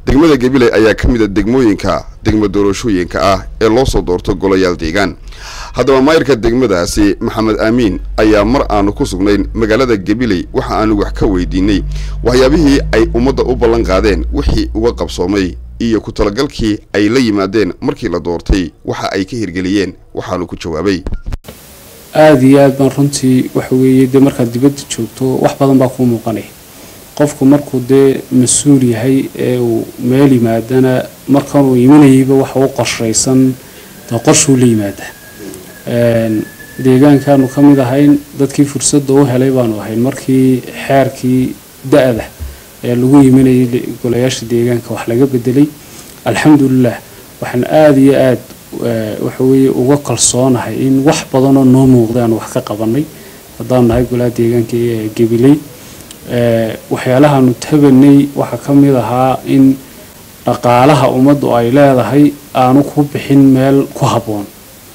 degmada gabiley ayaa ka mid a degmooyinka degmo doorashooyinka ah ee loo soo doorto golayaal deegaan haddaba maayirka degmadaasi maxamed aamiin ayaa mar aanu ku sugnayn magaalada gabiley waxa aanu wax ka weydiinay waxyaabihii ay ummadda u ballan qaadeen wixii uga qabsoomay iyo ku talagalkii ay la yimaadeen markii la doortay waxa ay ka hirgeliyeen waxaanu ku jawaabay aada iyo aad baan runtii waxa weeye dee markaad dibadda joogto wax badan baa kuu muuqanaya qofku markuu dee mas-uul yahay ee uu meel yimaadana markanuu imanayayba waxa u qorshaysan dee qorshuu la yimaada deegaankaanu ka mid ahayn dadkii fursadda u helay baanu ahayn markii xeerkii da-da ee lagu yiminayay golayaasha deegaanka wax laga bedelay alxamdulilah waxaan aada iyo aada waxa weeye uga kalsoonahay in wax badanoo noo muuqday aan wax ka qabanay haddaan nahay golaha deegaanka ee gabiley waxyaalahaanu tabanay waxaa ka mid ahaa in dhaqaalaha ummaddu ay leedahay aanu ku bixin meel ku habboon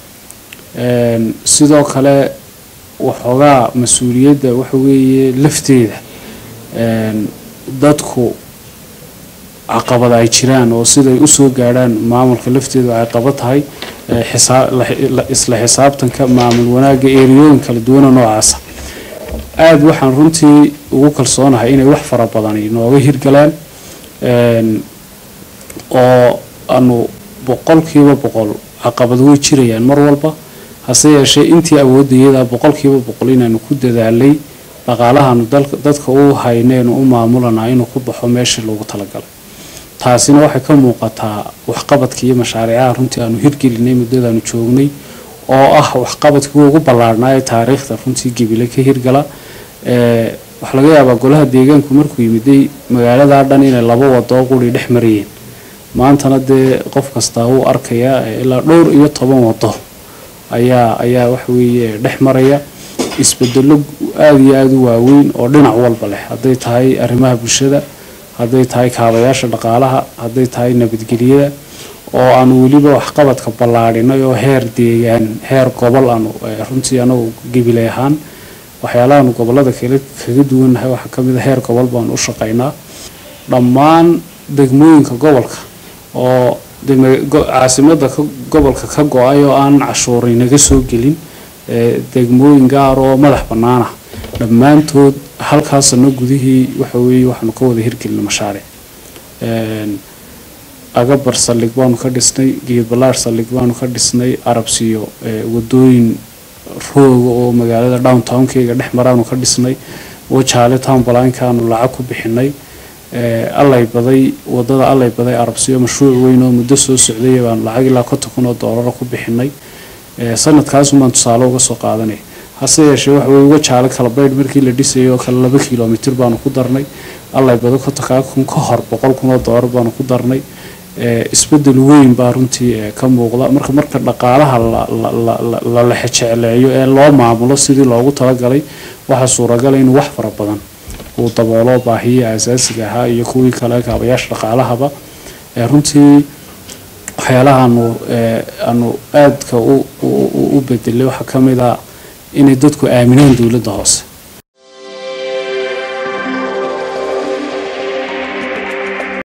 sidoo kale waxoogaa mas-uuliyadda waxa weeye lafteeda dadku caqabad ay jiraan oo siday usoo gaadhaan maamulka lafteedu ay qaba tahay isla xisaabtanka maamul wanaagga eeriyooyin kala duwana noocaasa aada waxaan runtii ugu kalsoonahay inay wax fara badani nooga hirgalaan oo aanu boqolkiiba boqol caqabad way jirayaan mar walba hase yeeshee intii awoodayada boqolkiiba boqol inaanu ku dadaalay dhaqaalahaanu dadka u hayneenu u maamulanaa inuu ku baxo meeshii loogu talagalay taasina waxay ka muuqataa waxqabadka iyo mashaariicaha runtii aanu hirgelinay muddadaanu joognay oo ah waxqabadkii ugu ballaarhnaa ee taariikhda runtii gebile ka hirgala waxaa laga yaabaa golaha deegaanku markuu yimiday magaaladaa dhan inay laba wadoo quri dhex marayeen maantana dee qof kastaa wuu arkayaa ilaa dhowr iyo toban wado ayaa ayaa waxaweeye dhex maraya isbedelo aada iyo aada u waaweyn oo dhinac walba leh hadday tahay arrimaha bulshada hadday tahay kaabayaasha dhaqaalaha hadday tahay nabadgelyada oo aanu weliba waxqabadka ballaadhinay oo heer deegaan heer gobol aanu runtii anagu gabilay ahaan waxyaalahaanu gobolada kale kaga duwannahay waxaa ka mid a heer gobol baanu u shaqaynaa dhammaan degmooyinka gobolka oo caasimada gobolka ka go-ay oo aan cashuuri naga soo gelin degmooyin gaar oo madax bannaanah dhammaantood halkaa sano gudihii waxa weeye waxaanu ka wada hirgelina mashaaric agabar saldhig baanu ka dhisnay geedbalaar saldhig baanu ka dhisnay arabsiyo wadooyin rooga oo magaalada downtownkeyga dhex maraanu ka dhisnay wajaale townbalaankaanu lacag ku bixinay allay baday wadada allay baday arabsiyo mashruuc weyn oo muddo soo socday baanu lacag ilaa konton kun oo doolara ku bixinay sanadkaasumaan tusaale uga soo qaadanay hase yeeshee waxa weye wajaale kala baydh markii la dhisayay oo kale laba kilomitir baanu ku darnay allay bado kontonkaa kun ka hor boqol kun oo doolar baanu ku darnay isbedel weyn baa runtii ka muuqda marka marka dhaqaalaha la lexejecleeyo ee loo maamulo sidii loogu talagalay waxaa suuragala inuu wax fara badan uu daboolo baahiyii asaasiga ahaa iyo kuwii kale kaabayaasha dhaqaalahaba runtii waxyaalahaanu aanu aadka u bedelay waxaa ka mid a inay dadku aaminaan dowladda hoose